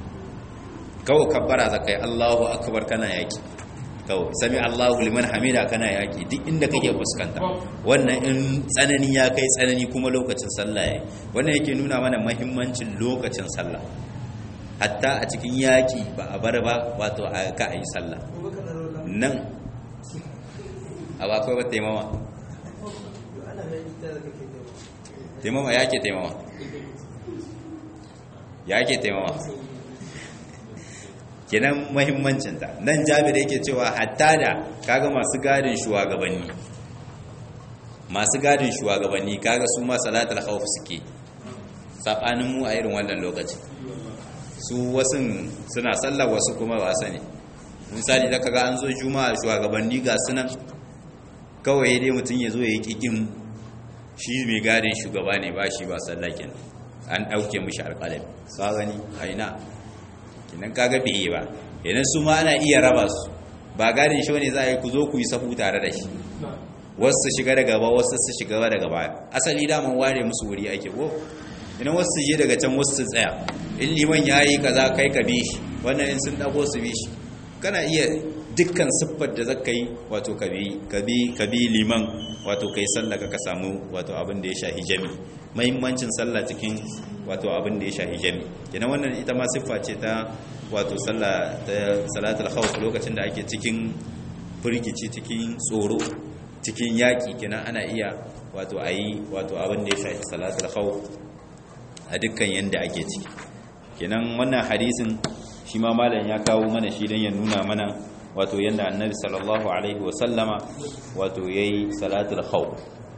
kawai kabbara zakai Allahu akbar kana yaki kawai sami Allahu liman hamida kana yaki duk inda kake fuskanta wannan in tsanani ya kai tsanani kuma lokacin sallah yayi wannan yake nuna mana muhimmancin lokacin sallah hatta a cikin yaki ba a bar ba wato a ka ayi sallah nan a ba kai wata taimama taimama yake taimama yake taimama kenan muhimmancinta nan jabir yake cewa hatta da kaga masu gadin shugabanni masu gadin shugabanni kaga su ma salatul khawf suke sabanin mu a irin wannan lokaci su wasu suna sallar wasu kuma ba sani misali da kaga an zo juma'a shugabanni ga sunan kawai dai mutum ya zo ya yi kikin shi mai gadin shugaba ne ba shi ba sallakin an dauke mishi alƙalami ka gani aina kinan kaga bai ba idan su ma ana iya raba su ba gadin shi wani za a yi ku zo ku yi sahu tare da shi wasu su shiga daga gaba wasu su shiga daga baya asali daman ware musu wuri ake ko idan wasu su je daga can wasu su tsaya in liman ya yi kaza kai ka bi shi wannan in sun dago su bi shi kana iya dukkan siffar da zaka yi wato kabi kabi kabi liman wato kai sallah ka samu wato abin da ya shahi jami muhimmancin sallah cikin wato abin da ya shahi jami kenan wannan ita ma siffa ce ta wato sallah ta salatul khawf lokacin da ake cikin firgici cikin tsoro cikin yaki kenan ana iya wato ayi wato abin da ya shahi salatul khawf a dukkan yanda ake ciki kenan wannan hadisin shi ma malam ya kawo mana shi don ya nuna mana wato yadda annabi sallallahu alaihi wasallama wato ya yi salatul khawf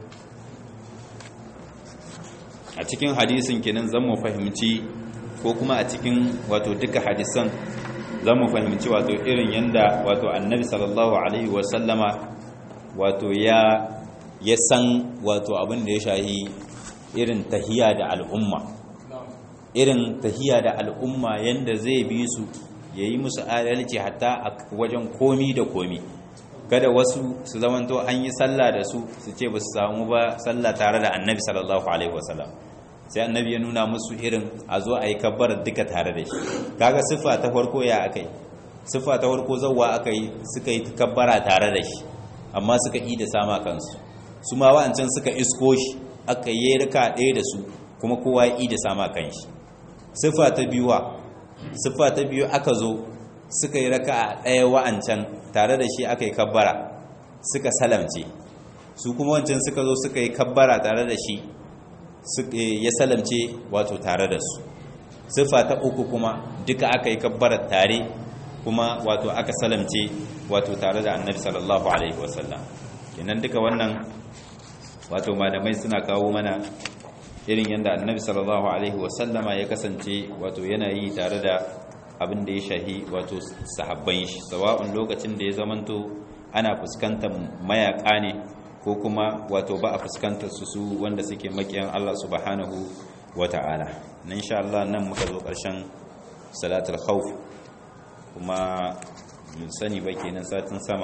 a cikin hadisin kenan zan mu fahimci ko kuma a cikin wato duka hadisan zan mu fahimci wato irin yadda wato annabi sallallahu alaihi wasallama wato ya ya san wato abin da ya shahi irin tahiya da al'umma irin tahiya da al'umma yanda zai bi su ya yi musu adalci hatta a wajen komi da komi kada wasu su zamanto an yi sallah da su su ce ba su samu ba sallah tare da annabi sallallahu alaihi wasallam sai annabi ya nuna musu irin a zo a yi kabbar duka tare da shi kaga siffa ta farko ya akai siffa ta farko zawwa akai suka yi kabbara tare da shi amma suka yi da sama kansu su ma wa'ancan suka isko shi aka yi rika ɗaya da su kuma kowa yi da sama kanshi siffa ta biyuwa siffa ta biyu aka zo suka yi raka a ɗaya wa'ancan tare da shi aka yi kabbara suka salamce su kuma wancan suka zo suka yi kabbara tare da shi ya salamce wato tare da su siffa ta uku kuma duka aka yi kabbara tare kuma wato aka salamce wato tare da annabi sallallahu alaihi wasallam kenan duka wannan wato malamai suna kawo mana irin yadda annabi sallallahu alaihi wasallama ya kasance wato yana yi tare da abin da ya shahi wato sahabban shi sawa'un lokacin da ya zamanto ana fuskantar mayaka ne ko kuma wato ba a fuskantar su su wanda suke makiyan Allah subhanahu wata'ala na insha Allah nan muka zo ƙarshen salatul khawf kuma mun sani ba kenan satin sama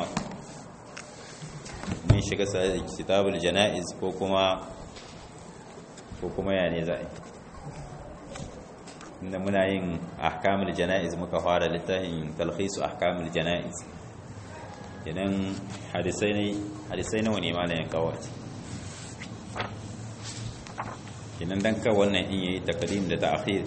mun shiga kitabul janaiz ko kuma ko kuma ya ne za'a inda muna yin ahkamul jana'iz muka fara littafin talhisu ahkamul jana'iz idan hadisai ne hadisai nawa ne malayin kawace idan dan ka wannan in yayi takadim da ta'khir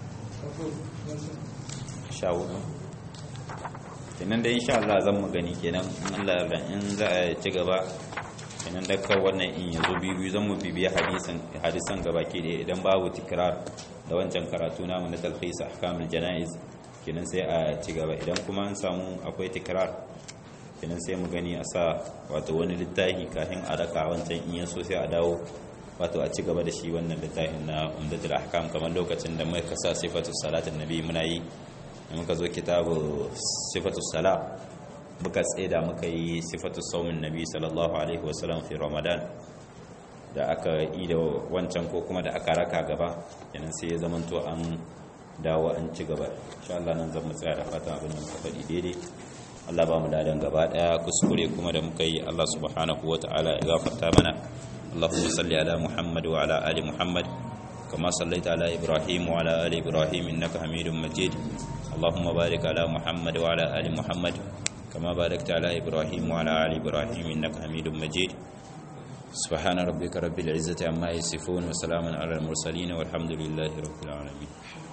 shawo kenan da insha Allah zan mu gani kenan in Allah ya in za a ci gaba kenan da ka wannan in yazo biyu zan mu bibiya hadisan hadisan gabaki da idan babu tikrar da wancan karatu namu na talhis ahkamul janaiz kenan sai a ci gaba idan kuma an samu akwai tikrar kenan sai mu gani a sa wato wani littafi kafin a raka wancan in yaso sai a dawo wato a ci gaba da shi wannan littafin na umdatul ahkam kamar lokacin da muka sa sifatus salatin nabi muna yi da muka zo kitabu sifatus sala muka tseda muka yi sifatus saumin nabi sallallahu alaihi wasallam fi ramadan da aka yi da wancan ko kuma da aka raka gaba kenan sai ya zamanto an dawo an ci gaba insha Allah nan zan mu tsaya da fatan abin da muka faɗi daidai Allah ba mu dadan gaba daya kuskure kuma da muka yi Allah subhanahu wataala ya gafarta mana اللهم صل على محمد وعلى ال محمد كما صليت على ابراهيم وعلى ال ابراهيم انك حميد مجيد اللهم بارك على محمد وعلى ال محمد كما باركت على ابراهيم وعلى ال ابراهيم انك حميد مجيد سبحان ربك رب العزه عما يصفون وسلام على المرسلين والحمد لله رب العالمين